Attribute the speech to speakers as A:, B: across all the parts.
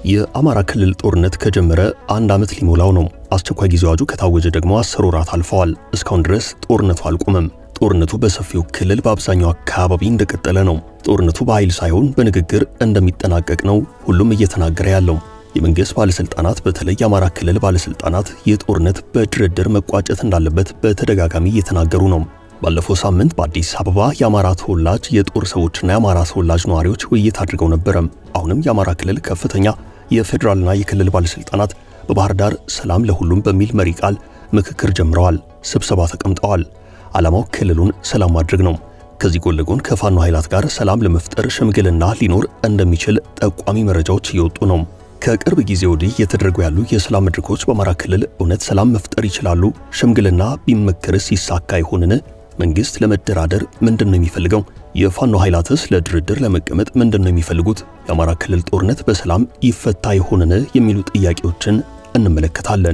A: የአማራ ክልል ጦርነት ከጀመረ አንድ ዓመት ሊሞላው ነው። አስቸኳይ ጊዜ አዋጁ ከታወጀ ደግሞ አስር ወራት አልፈዋል። እስካሁን ድረስ ጦርነቱ አልቆመም። ጦርነቱ በሰፊው ክልል በአብዛኛው አካባቢ እንደቀጠለ ነው። ጦርነቱ በኃይል ሳይሆን በንግግር እንደሚጠናቀቅ ነው ሁሉም እየተናገረ ያለው። የመንግሥት ባለሥልጣናት በተለይ የአማራ ክልል ባለሥልጣናት ይህ ጦርነት በድርድር መቋጨት እንዳለበት በተደጋጋሚ እየተናገሩ ነው። ባለፈው ሳምንት በአዲስ አበባ የአማራ ተወላጅ የጦር ሰዎችና የአማራ ተወላጅ ነዋሪዎች ውይይት አድርገው ነበረ። አሁንም የአማራ ክልል ከፍተኛ የፌዴራልና የክልል ባለሥልጣናት በባህር ዳር ሰላም ለሁሉም በሚል መሪ ቃል ምክክር ጀምረዋል። ስብሰባ ተቀምጠዋል። ዓላማው ክልሉን ሰላም ማድረግ ነው። ከዚህ ጎን ለጎን ከፋኖ ኃይላት ጋር ሰላም ለመፍጠር ሽምግልና ሊኖር እንደሚችል ጠቋሚ መረጃዎች እየወጡ ነው። ከቅርብ ጊዜ ወዲህ እየተደረጉ ያሉ የሰላም መድረኮች በአማራ ክልል እውነት ሰላም መፍጠር ይችላሉ? ሽምግልና ቢመከርስ ይሳካ ይሆንን? መንግስት ለመደራደር ምንድን ነው የሚፈልገው? የፋኖ ኃይላትስ ለድርድር ለመቀመጥ ምንድን ነው የሚፈልጉት? የአማራ ክልል ጦርነት በሰላም ይፈታ ይሆንን? የሚሉ ጥያቄዎችን እንመለከታለን።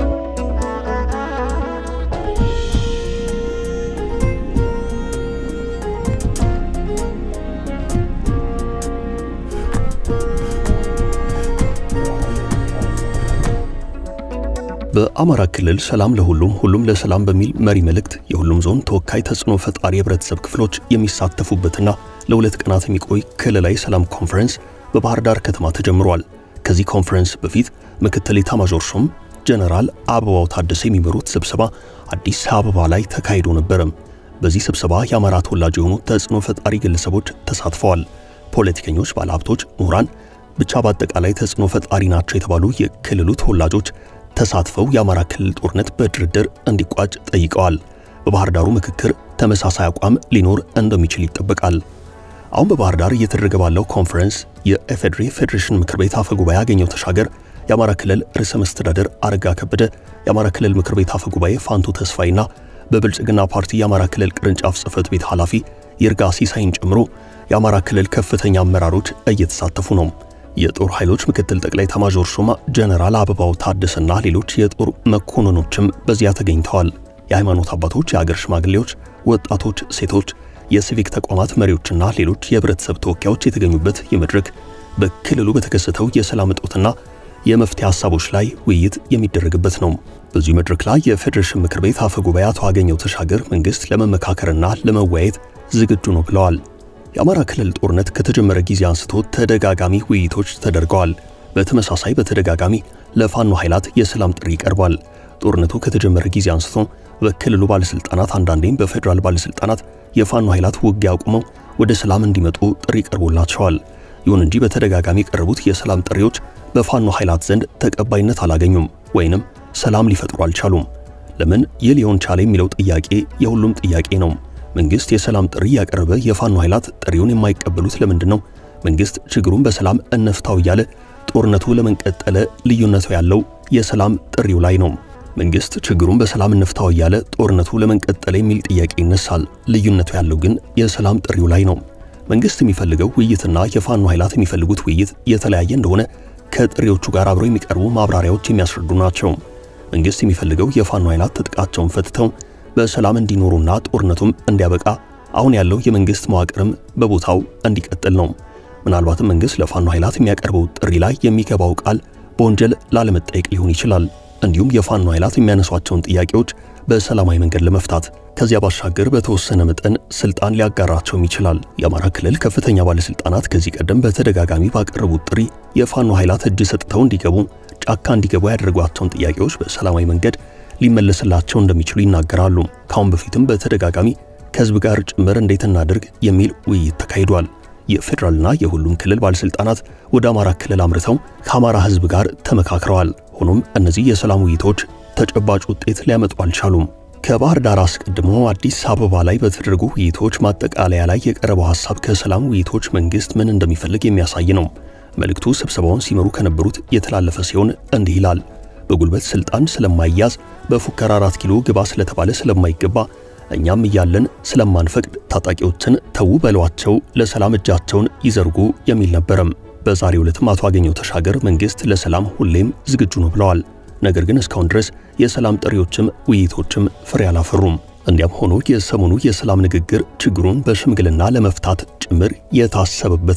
A: በአማራ ክልል ሰላም ለሁሉም ሁሉም ለሰላም በሚል መሪ መልእክት የሁሉም ዞን ተወካይ ተጽዕኖ ፈጣሪ የህብረተሰብ ክፍሎች የሚሳተፉበትና ለሁለት ቀናት የሚቆይ ክልላዊ ሰላም ኮንፈረንስ በባህር ዳር ከተማ ተጀምሯል። ከዚህ ኮንፈረንስ በፊት ምክትል ኤታማዦር ሹም ጀነራል አበባው ታደሰ የሚመሩት ስብሰባ አዲስ አበባ ላይ ተካሂዶ ነበረም። በዚህ ስብሰባ የአማራ ተወላጅ የሆኑ ተጽዕኖ ፈጣሪ ግለሰቦች ተሳትፈዋል። ፖለቲከኞች፣ ባለሀብቶች፣ ምሁራን ብቻ በአጠቃላይ ተጽዕኖ ፈጣሪ ናቸው የተባሉ የክልሉ ተወላጆች ተሳትፈው የአማራ ክልል ጦርነት በድርድር እንዲቋጭ ጠይቀዋል። በባህር ዳሩ ምክክር ተመሳሳይ አቋም ሊኖር እንደሚችል ይጠበቃል። አሁን በባህር ዳር እየተደረገ ባለው ኮንፈረንስ የኢፌዴሪ ፌዴሬሽን ምክር ቤት አፈ ጉባኤ አገኘው ተሻገር፣ የአማራ ክልል ርዕሰ መስተዳደር አረጋ ከበደ፣ የአማራ ክልል ምክር ቤት አፈ ጉባኤ ፋንቱ ተስፋይና በብልጽግና ፓርቲ የአማራ ክልል ቅርንጫፍ ጽህፈት ቤት ኃላፊ ይርጋ ሲሳይን ጨምሮ የአማራ ክልል ከፍተኛ አመራሮች እየተሳተፉ ነው። የጦር ኃይሎች ምክትል ጠቅላይ ኤታማዦር ሹም ጀነራል አበባው ታደሰና ሌሎች የጦር መኮንኖችም በዚያ ተገኝተዋል። የሃይማኖት አባቶች፣ የአገር ሽማግሌዎች፣ ወጣቶች፣ ሴቶች፣ የሲቪክ ተቋማት መሪዎችና ሌሎች የህብረተሰብ ተወካዮች የተገኙበት የመድረክ በክልሉ በተከሰተው የሰላም እጦትና የመፍትሄ ሐሳቦች ላይ ውይይት የሚደረግበት ነው። በዚሁ መድረክ ላይ የፌዴሬሽን ምክር ቤት አፈ ጉባኤ አቶ አገኘው ተሻገር መንግስት ለመመካከርና ለመወያየት ዝግጁ ነው ብለዋል። የአማራ ክልል ጦርነት ከተጀመረ ጊዜ አንስቶ ተደጋጋሚ ውይይቶች ተደርገዋል። በተመሳሳይ በተደጋጋሚ ለፋኖ ኃይላት የሰላም ጥሪ ይቀርባል። ጦርነቱ ከተጀመረ ጊዜ አንስቶ በክልሉ ባለስልጣናት አንዳንዴም በፌዴራል ባለስልጣናት የፋኖ ኃይላት ውጊያ አቁመው ወደ ሰላም እንዲመጡ ጥሪ ቀርቦላቸዋል። ይሁን እንጂ በተደጋጋሚ የቀረቡት የሰላም ጥሪዎች በፋኖ ኃይላት ዘንድ ተቀባይነት አላገኙም ወይንም ሰላም ሊፈጥሩ አልቻሉም። ለምን ይህ ሊሆን ቻለ የሚለው ጥያቄ የሁሉም ጥያቄ ነው። መንግስት የሰላም ጥሪ ያቀረበ የፋኖ ኃይላት ጥሪውን የማይቀበሉት ለምንድን ነው? መንግስት ችግሩን በሰላም እነፍታው እያለ ጦርነቱ ለምን ቀጠለ? ልዩነቱ ያለው የሰላም ጥሪው ላይ ነው። መንግስት ችግሩን በሰላም እንፍታው እያለ ጦርነቱ ለምን ቀጠለ የሚል ጥያቄ ይነሳል። ልዩነቱ ያለው ግን የሰላም ጥሪው ላይ ነው። መንግስት የሚፈልገው ውይይትና የፋኖ ኃይላት የሚፈልጉት ውይይት የተለያየ እንደሆነ ከጥሪዎቹ ጋር አብረው የሚቀርቡ ማብራሪያዎች የሚያስረዱ ናቸው። መንግስት የሚፈልገው የፋኖ ኃይላት ትጥቃቸውን ፈትተው በሰላም እንዲኖሩና ጦርነቱም እንዲያበቃ አሁን ያለው የመንግስት መዋቅርም በቦታው እንዲቀጥል ነው። ምናልባትም መንግስት ለፋኖ ኃይላት የሚያቀርበው ጥሪ ላይ የሚገባው ቃል በወንጀል ላለመጠየቅ ሊሆን ይችላል። እንዲሁም የፋኖ ኃይላት የሚያነሷቸውን ጥያቄዎች በሰላማዊ መንገድ ለመፍታት ከዚያ ባሻገር በተወሰነ መጠን ስልጣን ሊያጋራቸውም ይችላል። የአማራ ክልል ከፍተኛ ባለስልጣናት ከዚህ ቀደም በተደጋጋሚ ባቀረቡት ጥሪ የፋኖ ኃይላት እጅ ሰጥተው እንዲገቡ፣ ጫካ እንዲገቡ ያደረጓቸውን ጥያቄዎች በሰላማዊ መንገድ ሊመለስላቸው እንደሚችሉ ይናገራሉ። ካሁን በፊትም በተደጋጋሚ ከህዝብ ጋር ጭምር እንዴት እናድርግ የሚል ውይይት ተካሂዷል። የፌዴራልና የሁሉም ክልል ባለስልጣናት ወደ አማራ ክልል አምርተው ከአማራ ህዝብ ጋር ተመካክረዋል። ሆኖም እነዚህ የሰላም ውይይቶች ተጨባጭ ውጤት ሊያመጡ አልቻሉም። ከባህር ዳር አስቀድሞ አዲስ አበባ ላይ በተደረጉ ውይይቶች ማጠቃለያ ላይ የቀረበው ሐሳብ ከሰላም ውይይቶች መንግስት ምን እንደሚፈልግ የሚያሳይ ነው። መልእክቱ ስብሰባውን ሲመሩ ከነበሩት የተላለፈ ሲሆን እንዲህ ይላል። በጉልበት ስልጣን ስለማይያዝ በፉከራ አራት ኪሎ ግባ ስለተባለ ስለማይገባ እኛም እያለን ስለማንፈቅድ ታጣቂዎችን ተዉ በሏቸው፣ ለሰላም እጃቸውን ይዘርጉ የሚል ነበረም። በዛሬው ዕለትም አቶ አገኘው ተሻገር መንግስት ለሰላም ሁሌም ዝግጁ ነው ብለዋል። ነገር ግን እስካሁን ድረስ የሰላም ጥሪዎችም ውይይቶችም ፍሬ አላፈሩም። እንዲያም ሆኖ የሰሞኑ የሰላም ንግግር ችግሩን በሽምግልና ለመፍታት ጭምር የታሰበበት ነው።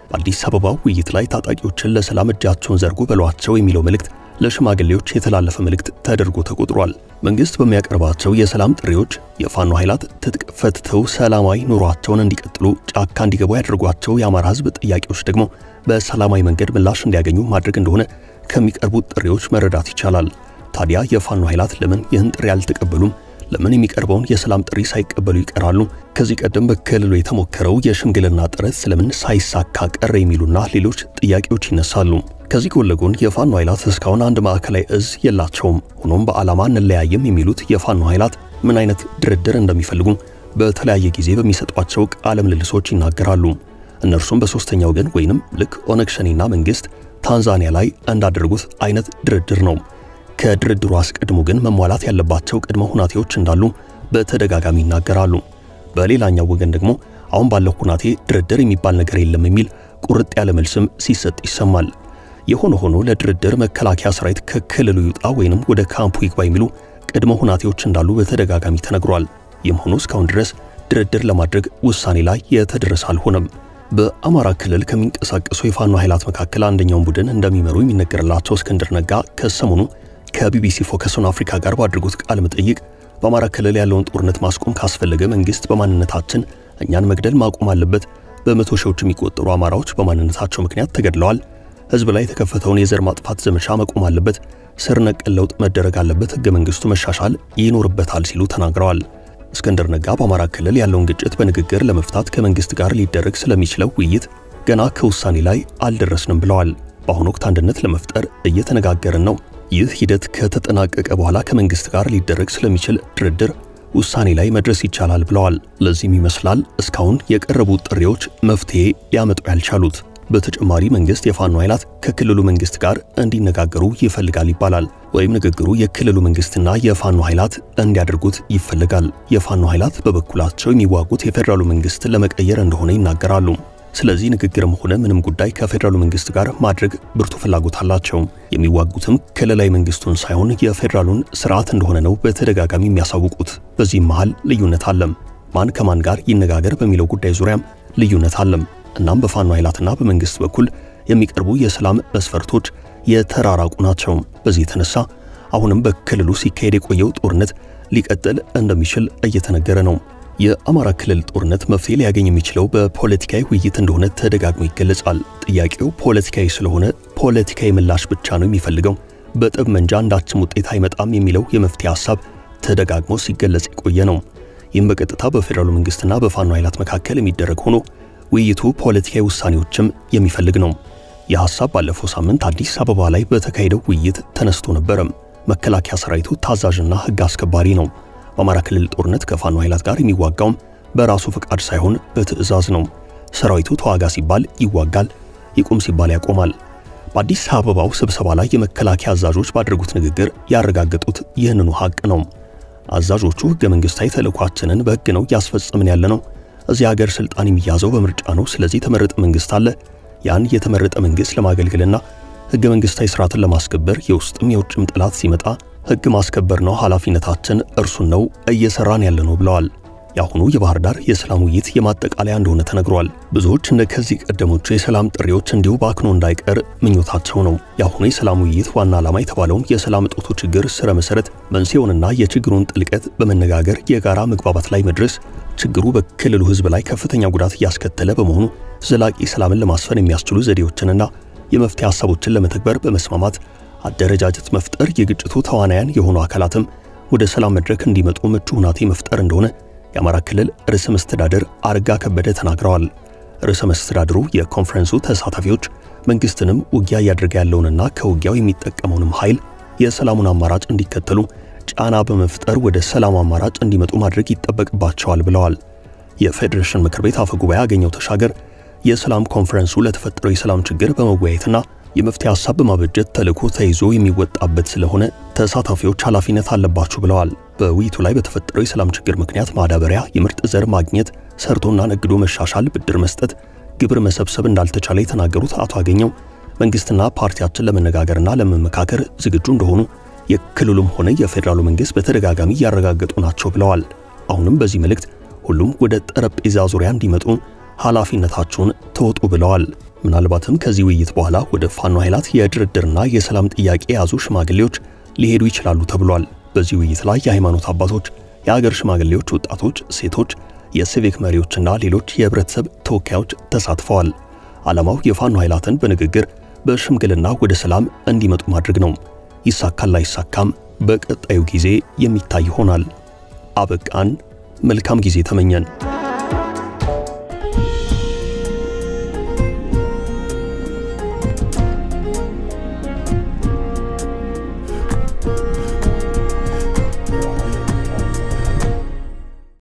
A: በአዲስ አበባ ውይይት ላይ ታጣቂዎችን ለሰላም እጃቸውን ዘርጉ በሏቸው የሚለው መልእክት ለሽማግሌዎች የተላለፈ መልእክት ተደርጎ ተቆጥሯል። መንግስት በሚያቀርባቸው የሰላም ጥሪዎች የፋኖ ኃይላት ትጥቅ ፈትተው ሰላማዊ ኑሯቸውን እንዲቀጥሉ ጫካ እንዲገቡ ያደርጓቸው የአማራ ሕዝብ ጥያቄዎች ደግሞ በሰላማዊ መንገድ ምላሽ እንዲያገኙ ማድረግ እንደሆነ ከሚቀርቡት ጥሪዎች መረዳት ይቻላል። ታዲያ የፋኖ ኃይላት ለምን ይህን ጥሪ አልተቀበሉም? ለምን የሚቀርበውን የሰላም ጥሪ ሳይቀበሉ ይቀራሉ? ከዚህ ቀደም በክልሉ የተሞከረው የሽምግልና ጥረት ስለምን ሳይሳካ ቀረ? የሚሉና ሌሎች ጥያቄዎች ይነሳሉ። ከዚህ ጎን ለጎን የፋኖ ኃይላት እስካሁን አንድ ማዕከላዊ እዝ የላቸውም። ሆኖም በዓላማ እንለያየም የሚሉት የፋኖ ኃይላት ምን አይነት ድርድር እንደሚፈልጉ በተለያየ ጊዜ በሚሰጧቸው ቃለ ምልልሶች ይናገራሉ። እነርሱም በሶስተኛ ወገን ወይንም ልክ ኦነግ ሸኔና መንግስት ታንዛኒያ ላይ እንዳደረጉት አይነት ድርድር ነው። ከድርድሩ አስቀድሞ ግን መሟላት ያለባቸው ቅድመ ሁናቴዎች እንዳሉ በተደጋጋሚ ይናገራሉ። በሌላኛው ወገን ደግሞ አሁን ባለው ሁናቴ ድርድር የሚባል ነገር የለም የሚል ቁርጥ ያለ መልስም ሲሰጥ ይሰማል። የሆነ ሆኖ ለድርድር መከላከያ ሰራዊት ከክልሉ ይውጣ ወይንም ወደ ካምፑ ይግባ የሚሉ ቅድመ ሁናቴዎች እንዳሉ በተደጋጋሚ ተነግሯል። ይህም ሆኖ እስካሁን ድረስ ድርድር ለማድረግ ውሳኔ ላይ የተደረሰ አልሆነም። በአማራ ክልል ከሚንቀሳቀሱ የፋኖ ኃይላት መካከል አንደኛውን ቡድን እንደሚመሩ የሚነገርላቸው እስክንድር ነጋ ከሰሞኑ ከቢቢሲ ፎከስ ኦን አፍሪካ ጋር ባድርጉት ቃለ መጠይቅ በአማራ ክልል ያለውን ጦርነት ማስቆም ካስፈለገ መንግስት በማንነታችን እኛን መግደል ማቆም አለበት። በመቶ ሺዎች የሚቆጠሩ አማራዎች በማንነታቸው ምክንያት ተገድለዋል። ህዝብ ላይ የተከፈተውን የዘር ማጥፋት ዘመቻ መቆም አለበት። ስር ነቀል ለውጥ መደረግ አለበት። ህገ መንግስቱ መሻሻል ይኖርበታል ሲሉ ተናግረዋል። እስክንድር ነጋ በአማራ ክልል ያለውን ግጭት በንግግር ለመፍታት ከመንግስት ጋር ሊደረግ ስለሚችለው ውይይት ገና ከውሳኔ ላይ አልደረስንም ብለዋል። በአሁኑ ወቅት አንድነት ለመፍጠር እየተነጋገርን ነው። ይህ ሂደት ከተጠናቀቀ በኋላ ከመንግስት ጋር ሊደረግ ስለሚችል ድርድር ውሳኔ ላይ መድረስ ይቻላል ብለዋል። ለዚህም ይመስላል እስካሁን የቀረቡ ጥሪዎች መፍትሄ ሊያመጡ ያልቻሉት። በተጨማሪ መንግስት የፋኖ ኃይላት ከክልሉ መንግስት ጋር እንዲነጋገሩ ይፈልጋል ይባላል። ወይም ንግግሩ የክልሉ መንግስትና የፋኖ ኃይላት እንዲያደርጉት ይፈልጋል። የፋኖ ኃይላት በበኩላቸው የሚዋጉት የፌዴራሉ መንግስት ለመቀየር እንደሆነ ይናገራሉ። ስለዚህ ንግግርም ሆነ ምንም ጉዳይ ከፌዴራሉ መንግስት ጋር ማድረግ ብርቱ ፍላጎት አላቸው። የሚዋጉትም ክልላዊ መንግስቱን ሳይሆን የፌዴራሉን ስርዓት እንደሆነ ነው በተደጋጋሚ የሚያሳውቁት። በዚህም መሃል ልዩነት አለም። ማን ከማን ጋር ይነጋገር በሚለው ጉዳይ ዙሪያም ልዩነት አለም። እናም በፋኖ ኃይላትና በመንግስት በኩል የሚቀርቡ የሰላም መስፈርቶች የተራራቁ ናቸው። በዚህ የተነሳ አሁንም በክልሉ ሲካሄድ የቆየው ጦርነት ሊቀጥል እንደሚችል እየተነገረ ነው። የአማራ ክልል ጦርነት መፍትሄ ሊያገኝ የሚችለው በፖለቲካዊ ውይይት እንደሆነ ተደጋግሞ ይገለጻል። ጥያቄው ፖለቲካዊ ስለሆነ ፖለቲካዊ ምላሽ ብቻ ነው የሚፈልገው፣ በጠመንጃ አንዳችም ውጤት አይመጣም የሚለው የመፍትሄ ሐሳብ ተደጋግሞ ሲገለጽ የቆየ ነው። ይህም በቀጥታ በፌዴራሉ መንግስትና በፋኖ ኃይላት መካከል የሚደረግ ሆኖ ውይይቱ ፖለቲካዊ ውሳኔዎችም የሚፈልግ ነው። ይህ ሐሳብ ባለፈው ሳምንት አዲስ አበባ ላይ በተካሄደው ውይይት ተነስቶ ነበረም። መከላከያ ሰራዊቱ ታዛዥና ሕግ አስከባሪ ነው። በአማራ ክልል ጦርነት ከፋኖ ኃይላት ጋር የሚዋጋውም በራሱ ፈቃድ ሳይሆን በትዕዛዝ ነው። ሰራዊቱ ተዋጋ ሲባል ይዋጋል፣ ይቁም ሲባል ያቆማል። በአዲስ አበባው ስብሰባ ላይ የመከላከያ አዛዦች ባደረጉት ንግግር ያረጋገጡት ይህንኑ ሐቅ ነው። አዛዦቹ ሕገ መንግሥታዊ ተልዕኳችንን በሕግ ነው እያስፈጸምን ያለ ነው። እዚህ ሀገር ስልጣን የሚያዘው በምርጫ ነው። ስለዚህ የተመረጠ መንግስት አለ። ያን የተመረጠ መንግስት ለማገልገልና ሕገ መንግሥታዊ ስርዓትን ለማስከበር የውስጥም የውጭም ጠላት ሲመጣ ሕግ ማስከበር ነው ኃላፊነታችን፣ እርሱን ነው እየሰራን ያለ ነው ብለዋል። የአሁኑ የባህር ዳር የሰላም ውይይት የማጠቃለያ እንደሆነ ተነግሯል። ብዙዎች እንደ ከዚህ ቀደሞቹ የሰላም ጥሪዎች እንዲሁ በአክኖ እንዳይቀር ምኞታቸው ነው። የአሁኑ የሰላም ውይይት ዋና ዓላማ የተባለውን የሰላም እጦቱ ችግር ስረ መሰረት መንስኤውንና የችግሩን ጥልቀት በመነጋገር የጋራ መግባባት ላይ መድረስ ችግሩ በክልሉ ሕዝብ ላይ ከፍተኛ ጉዳት እያስከተለ በመሆኑ ዘላቂ ሰላምን ለማስፈን የሚያስችሉ ዘዴዎችንና የመፍትሄ ሐሳቦችን ለመተግበር በመስማማት አደረጃጀት መፍጠር፣ የግጭቱ ተዋናያን የሆኑ አካላትም ወደ ሰላም መድረክ እንዲመጡ ምቹ ሁናቴ መፍጠር እንደሆነ የአማራ ክልል ርዕሰ መስተዳድር አረጋ ከበደ ተናግረዋል። ርዕሰ መስተዳድሩ የኮንፈረንሱ ተሳታፊዎች መንግስትንም ውጊያ እያደረገ ያለውንና ከውጊያው የሚጠቀመውንም ኃይል የሰላሙን አማራጭ እንዲከተሉ ጫና በመፍጠር ወደ ሰላም አማራጭ እንዲመጡ ማድረግ ይጠበቅባቸዋል ብለዋል። የፌዴሬሽን ምክር ቤት አፈ ጉባኤ አገኘው ተሻገር የሰላም ኮንፈረንሱ ለተፈጠረው የሰላም ችግር በመወያየትና የመፍትሄ ሐሳብ በማበጀት ተልዕኮ ተይዞ የሚወጣበት ስለሆነ ተሳታፊዎች ኃላፊነት አለባችሁ ብለዋል። በውይይቱ ላይ በተፈጠረው የሰላም ችግር ምክንያት ማዳበሪያ፣ የምርጥ ዘር ማግኘት፣ ሰርቶና ነግዶ መሻሻል፣ ብድር መስጠት፣ ግብር መሰብሰብ እንዳልተቻለ የተናገሩት አቶ አገኘው መንግስትና ፓርቲያችን ለመነጋገርና ለመመካከር ዝግጁ እንደሆኑ የክልሉም ሆነ የፌዴራሉ መንግስት በተደጋጋሚ እያረጋገጡ ናቸው ብለዋል። አሁንም በዚህ መልእክት ሁሉም ወደ ጠረጴዛ ዙሪያ እንዲመጡ ኃላፊነታችሁን ተወጡ ብለዋል። ምናልባትም ከዚህ ውይይት በኋላ ወደ ፋኖ ኃይላት የድርድርና የሰላም ጥያቄ የያዙ ሽማግሌዎች ሊሄዱ ይችላሉ ተብሏል። በዚህ ውይይት ላይ የሃይማኖት አባቶች፣ የአገር ሽማግሌዎች፣ ወጣቶች፣ ሴቶች፣ የሲቪክ መሪዎችና ሌሎች የህብረተሰብ ተወካዮች ተሳትፈዋል። ዓላማው የፋኖ ኃይላትን በንግግር በሽምግልና ወደ ሰላም እንዲመጡ ማድረግ ነው። ይሳካል ላይሳካም በቀጣዩ ጊዜ የሚታይ ይሆናል። አበቃን። መልካም ጊዜ ተመኘን።